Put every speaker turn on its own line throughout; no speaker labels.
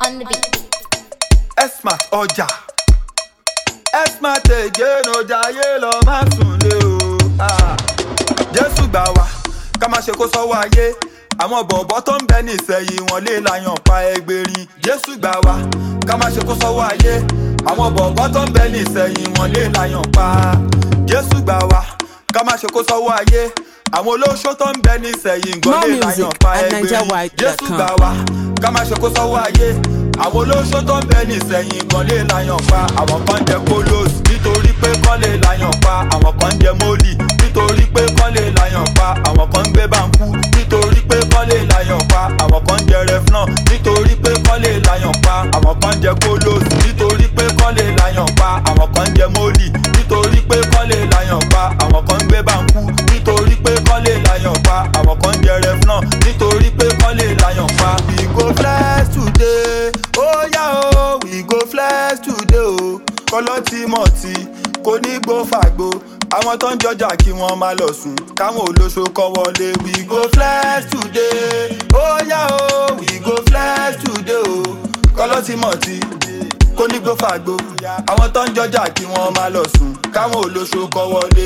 on the beat.
Esmat ọjà Esmat again ọjà ayé lọ má sùn lé o. Ah. Jésù gbà wá ká má ṣe kó sọ́wọ́ ayé àwọn bọ̀bọ̀ tó ń bẹ nísẹ̀yìn wọn lè láyàn pa ẹgbẹ̀rin Jésù gbà wá ká má ṣe kó sọ́wọ́ ayé àwọn bọ̀bọ̀ tó ń bẹ nísẹ̀yìn wọn lè láyàn pa Jésù gbà wá ká má ṣe kó sọ́wọ́ ayé àwọn olóṣó tó ń bẹ nísẹ̀yìn gan
More
lè
music
láyàn pa
at
ẹgbẹ̀rin
NigerWide.com.
Jésù gbà wá ká má ṣe kó sọ́wọ́ ayé àwọn olóṣó tó ń bẹ nísẹ̀yìn gan lè láyàn pa àwọn kan jẹ kólóòsì nítorí pé kán lè láyàn pa àwọn kan jẹ mólì nítorí pé kán lè láyàn pa àwọn kan ń gbé báńkú nítorí pé kán lè láyàn pa àwọn kan jẹ rẹfúnà nítorí pé kán lè láyàn pa àwọn kan jẹ kólóòsì nítorí pé kán lè láyàn pa àwọn kan jẹ mólì nítorí pé kán lè láyàn pa àwọn kan ń gbé báńkú nítorí pé kán lè láyàn pa àwọn kan jẹ rẹfúnà nítorí pé kán lè láyàn pa. we go flex today ó yá o we go flex today o kọ́lọ́ tí mọ̀ tí kò ní gbó fàgbo àwọn tó ń jọjà kí wọ́n máa lọ sùn káwọn olóṣó kọ́ wọlé we go flex today ó yá o we go flex today o kọ́lọ́ tí mọ̀ tí kò ní gbó fàgbo àwọn tó ń jọjà kí wọ́n máa lọ sùn káwọn olóṣó kọ́ wọlé.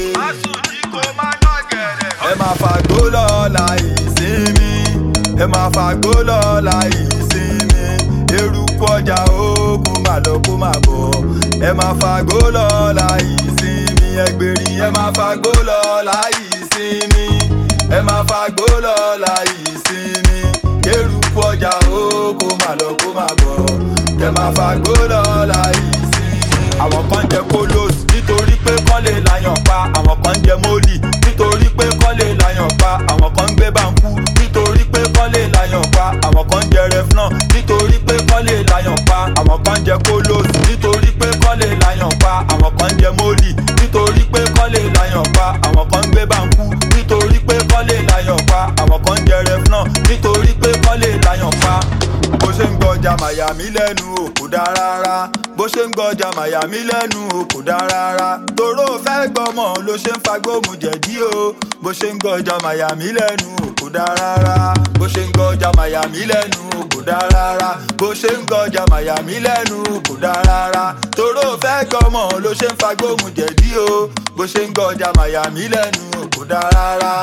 ẹ máa fàgbó lọ́la ìsinmi ẹ máa fàgbó lọ́la ìsinmi eruku ọjà ogun máa lọ kó máa bọ̀ ẹ máa fàgbó lọ́la ìsinmi ẹgbẹ̀rin ẹ máa fàgbó lọ́la ìsinmi ẹ máa fàgbó lọ́la ìsinmi eruku ọjà ogun máa lọ kó máa bọ̀ ẹ máa fàgbó lọ́la ìsinmi àwọn kan jẹ kólóòsì nítorí pé kán lè láyàn pa àwọn kan jẹ mólì nítorí pé kán lè láyàn pa àwọn kan ń gbé báńkú nítorí pé kán lè láyàn pa àwọn kan jẹ rẹfúnà nítorí pé kán lè láyàn pa àwọn kan jẹ kólóòsì nítorí pé kán lè láyàn pa àwọn kan jẹ mólì nítorí pé kán lè láyàn pa àwọn kan ń gbé báńkú nítorí pé kán lè láyàn pa àwọn kan jẹ rẹfúnà nítorí pé kán lè láyàn pa bó ṣe ń gbọjà màyà mí lẹ́nu ò kò dá rárá bó ṣe ń gbọjà màyà mí lẹ́nu ò kò dá rárá toró fẹ́ gbọ́mọ ló ṣe ń fagbóhùn jẹ̀dí o bó ṣe ń gbọjà màyà mí lẹ́nu ò kò dá rárá bó ṣe ń gbọjà màyà mí lẹ́nu ò kò dá rárá bó ṣe ń gbọjà màyà mí lẹ́nu ò kò dá rárá toró fẹ́ gbọ́mọ ló ṣe ń fagbóhùn jẹ̀dí o bó ṣe ń gbọjà màyà mí lẹ́nu ò kò dá rárá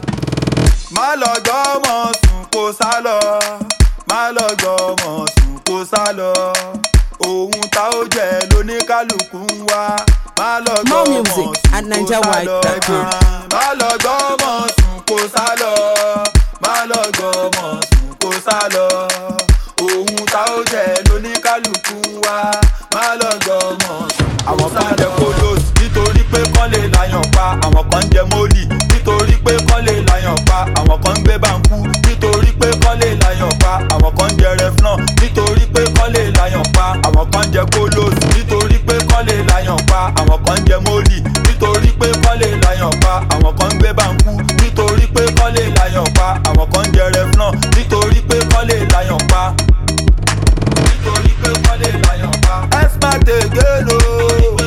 má lọ gbọ́mọ sùn kó sá lọ má lọ gbọ́mọ sùn kó sá lọ ohun tá ó jẹ lóníkálukú ń wá má lọ
More
gbọ́mọ
music
sùn
at
kó sá lọ
NigerWide.com.
má lọ gbọ́mọ sùn kó sá lọ má lọ gbọ́mọ sùn kó sá lọ ohun tá ó jẹ lóníkálukú ń wá má lọ gbọ́mọ sùn àwọn kan jẹ kólóòsì nítorí pé kán lè láyàn pa àwọn kan jẹ mólì nítorí pé kán lè láyàn pa àwọn kan ń gbé báńkú nítorí pé kán lè láyàn pa àwọn kan jẹ rẹfúnà nítorí pé kán lè láyàn pa àwọn kan jẹ kólóòsì nítorí pé kán lè láyàn pa àwọn kan jẹ mólì nítorí pé kán lè láyàn pa àwọn kan ń gbé báńkú nítorí pé kán lè láyàn pa àwọn kan jẹ rẹfúnà nítorí pé kán lè láyàn pa nítorí pé kán lè láyàn pa. Esmat again o.